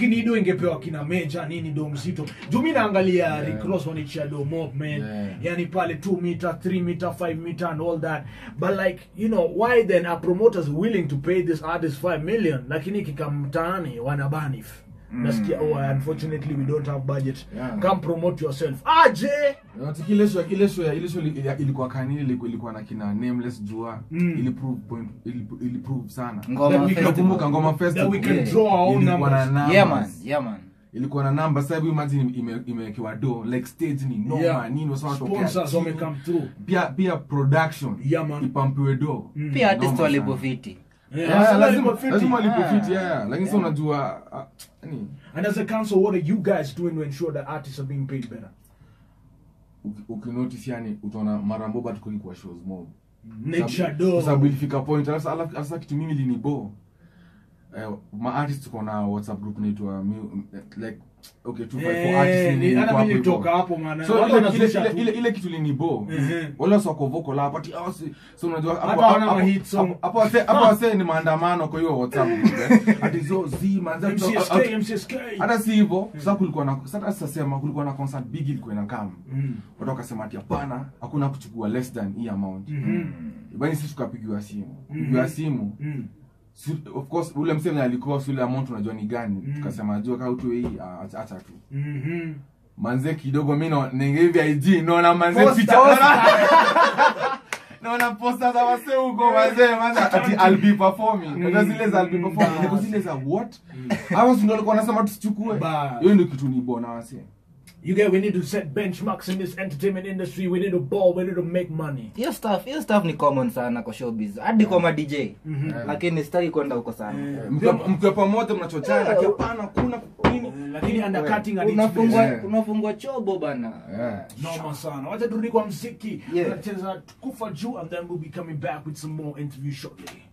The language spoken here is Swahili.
lakini ido ingepewa kina meja nini do mzito juu mi naangalia Rick Ross wanichia do mob man Yeah. yani pale 2 meter 3 meter 5 meter and all that but like you know why then are promoters willing to pay this artist 5 million lakini kikamtaani wanabanif nasikia oh unfortunately we don't have budget Yeah. come promote yourself aje Unatiki ile show ile show ya ile show ili- ilikuwa kanini ilikuwa ilikuwa na kina nameless jua Mm. ili prove point ili, ili prove sana Ngoma That we can- festival. nakumbuka ngoma that we festival can Yeah. draw our own ilikuwa na numbers numbers. Yeah man, yeah man. ilikuwa na namba sasa hivi imagine ime- imewekewa do like stage ni noma Yeah. nini wasema wanatokea sponsors chini. wame come through pia pia production Yeah, man. ipampiwe do Mm. Pia artist Noma walipo sana. fiti. Yeah, Yeah, so lazima like, lazima fifty. walipofiti Ah. yeah lakini sasa unajua ah, yani And as a council, what are you guys doing to ensure that artists are being paid better? uki- ukinotice yani utaona mara mboba tuko kwa shows mob Nature Kwa sababu do. ilifika point alafu alafu- alafu sasa kitu mimi linibo eh, ma artist tuko na whatsapp group inaitwa mu- like okay two five four artists Eh, ni- ni- niko hata hapo mimi hivyo. nilitoka hapo maana. so Watu ile, ile, wanazusha ile, tu. ile, ile kitu linibo Mhm. wale wasi wako vocal hapo ati ah, si- so unajua hapo- Hata hawana hapo- mahit song. hapo- hapo wase- hapo wase ni maandamano kwa hiyo whatsapp group eh. ati zo zi manza MCSK, MCSK. hata si hivyo sasa kulikuwa na sasa sasema kulikuwa na concert big ilikuwa inakam Mm. watu wakasema ati hapana hakuna kuchukua less than hii amount Mhm. bani sisi tukapigiwa simu pigiwa simu Mm. si- of course ule mseme alikuwa si ule amount unajua ni gani Mm. tukasema jua kaa utu hii ah, acha acha tu Mhm. manze kidogo mi na- ninge hivi ig naona manze Poster. picha naona- naona posta za wase huko manze manze ati I'll be performing unajua zile za I'll be performing niko zile za what hawa si ndio walikuwa wanasema tusichukue Bas. hiyo ndio kitu ni bona wase You get, we need to set benchmarks in this entertainment industry. We need to ball. We need to make money. Hiyo stuff, hiyo stuff ni common sana kwa showbiz. Hadi kwa ma DJ. Lakini sitaki kwenda huko sana. Mkiwa- mkiwa pamoja mnachochana ati hapana kuna nini Lakini undercutting at each Unafungwa place. Yeah. unafungwa chobo bana. Yeah. Noma sana. Wacha turudi kwa mziki. Yeah. Tunacheza kufa juu and then we'll be coming back with some more interviews shortly.